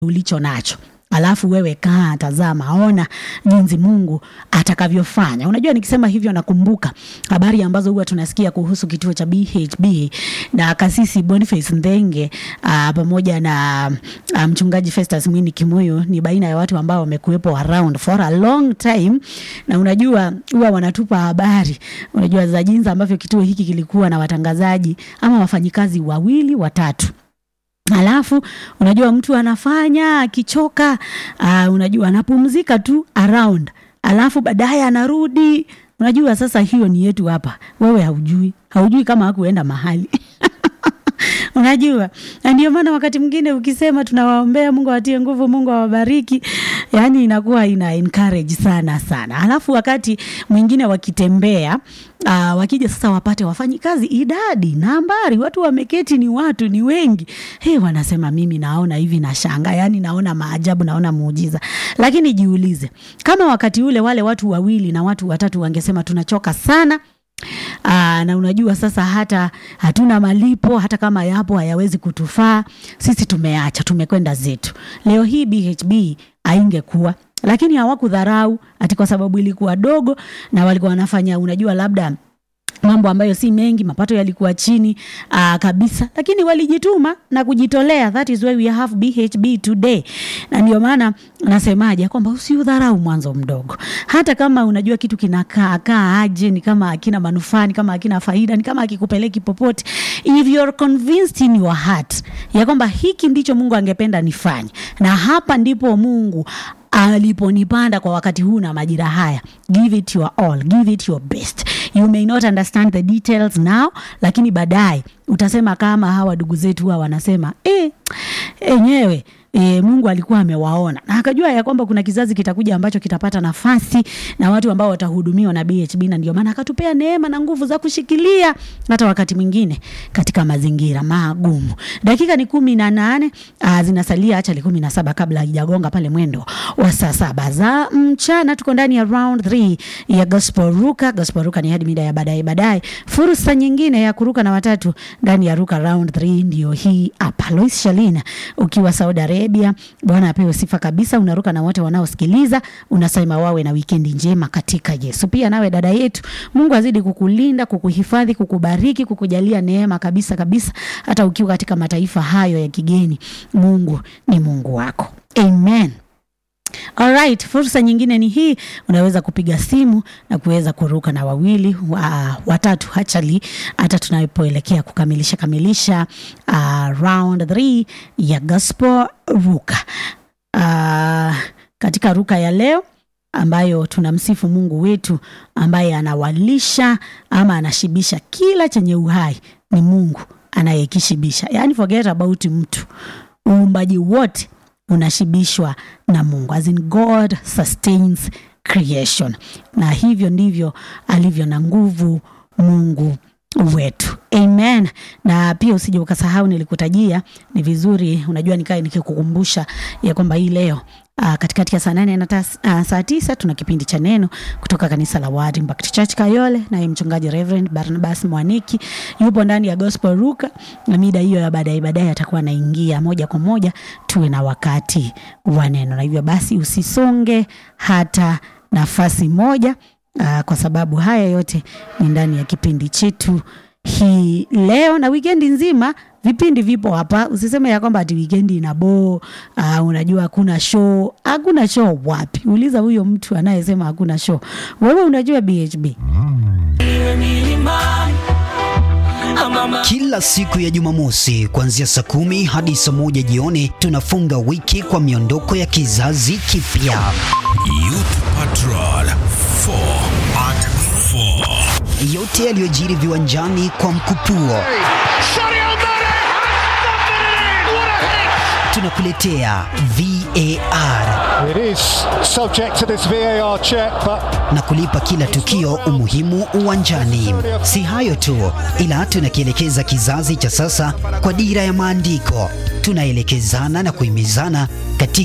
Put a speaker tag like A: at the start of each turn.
A: ulicho nacho alafu wewe kaa tazama ona jinsi mungu atakavyofanya unajua nikisema hivyo nakumbuka habari ambazo huwa tunasikia kuhusu kituo cha bhb na kasisi boniface ndenge uh, pamoja na uh, mchungaji festus mwini kimuyu ni baina ya watu ambao wamekuwepo around for a long time na unajua huwa wanatupa habari unajua za jinsi ambavyo kituo hiki kilikuwa na watangazaji ama wafanyikazi wawili watatu alafu unajua mtu anafanya akichoka uh, unajua anapumzika tu around alafu baadaye anarudi unajua sasa hiyo ni yetu hapa wewe haujui haujui kama hakuenda mahali unajua na ndio maana wakati mwingine ukisema tunawaombea mungu awatie nguvu mungu awabariki yani inakuwa ina encourage sana sana alafu wakati mwingine wakitembea uh, wakija sasa wapate wafanyi kazi idadi nambari watu wameketi ni watu ni wengi hey, wanasema mimi naona hivi na shanga yani naona maajabu naona muujiza lakini jiulize kama wakati ule wale watu wawili na watu watatu wangesema tunachoka sana Aa, na unajua sasa hata hatuna malipo hata kama yapo hayawezi kutufaa sisi tumeacha tumekwenda zetu leo hii bhb aingekuwa lakini hawakudharau ati kwa sababu ilikuwa dogo na walikuwa wanafanya unajua labda mambo ambayo si mengi mapato yalikuwa chini uh, kabisa lakini walijituma na kujitolea that is why we have bhb today na ndio maana nasemaje kwamba usiudharau mwanzo mdogo hata kama unajua kitu kinakaa kaa aje ni kama akina manufaa ni kama akina faida ni kama akikupeleki popote if you're convinced in your heart ya kwamba hiki ndicho mungu angependa nifanye na hapa ndipo mungu aliponipanda kwa wakati huu na majira haya give it your all give it your best you may not understand the details now lakini baadaye utasema kama hawa ndugu zetu huwa wanasema e, enyewe E, mungu alikuwa amewaona na akajua ya kwamba kuna kizazi kitakuja ambacho kitapata nafasi na watu ambao watahudumiwa na bhb na ndio maana akatupea neema na nguvu za kushikilia hata wakati mwingine katika mazingira magumu dakika ni kumi na nane uh, zinasalia hacha ni kumi na saba kabla haijagonga pale mwendo wa saa saba za mchana tuko ndani ya round 3 ya gospel ruka gospel ruka ni hadi mida ya baadaye baadaye fursa nyingine ya kuruka na watatu ndani ya ruka round 3 ndio hii hapa lois shalina ukiwa saudi arabia bwana apewe sifa kabisa unaruka na wote wanaosikiliza unasema wawe na wikendi njema katika yesu pia nawe dada yetu mungu azidi kukulinda kukuhifadhi kukubariki kukujalia neema kabisa kabisa hata ukiwa katika mataifa hayo ya kigeni mungu ni mungu wako amen Alright, fursa nyingine ni hii, unaweza kupiga simu na kuweza kuruka na wawili wa, watatu hachali hata tunapoelekea kukamilisha kamilisha uh, round 3 ya gospel ruka. Uh, katika ruka ya leo ambayo tunamsifu Mungu wetu ambaye anawalisha ama anashibisha kila chenye uhai ni Mungu anayekishibisha. Yaani forget about mtu. Uumbaji wote unashibishwa na mungu as in god sustains creation na hivyo ndivyo alivyo na nguvu mungu wetu amen na pia usije ukasahau nilikutajia ni vizuri unajua nikae nikikukumbusha ya kwamba hii leo Uh, katikati ya saa nane na tas, uh, saa tisa tuna kipindi cha neno kutoka kanisa la Word Impact Church Kayole, naye mchungaji Reverend Barnabas Mwaniki yupo ndani ya Gospel Ruka, na mida hiyo ya baadaye baadaye atakuwa anaingia moja kwa moja, tuwe na wakati wa neno, na hivyo basi usisonge hata nafasi moja, uh, kwa sababu haya yote ni ndani ya kipindi chetu hii leo na wikendi nzima vipindi vipo hapa usiseme ya kwamba ati wikendi ina boo uh, unajua hakuna show hakuna show wapi uliza huyo mtu anayesema hakuna show wewe unajua bhb
B: Kila siku ya Jumamosi kuanzia saa kumi hadi saa moja jioni tunafunga wiki kwa miondoko ya kizazi kipya.
C: Youth Patrol 4 at 4.
B: Yote yaliyojiri viwanjani kwa mkupuo tunakuletea VAR
D: It is subject to this VAR check, but
B: na kulipa kila tukio umuhimu uwanjani. Si hayo tu, ila tunakielekeza kizazi cha sasa kwa dira ya maandiko. Tunaelekezana na kuhimizana katika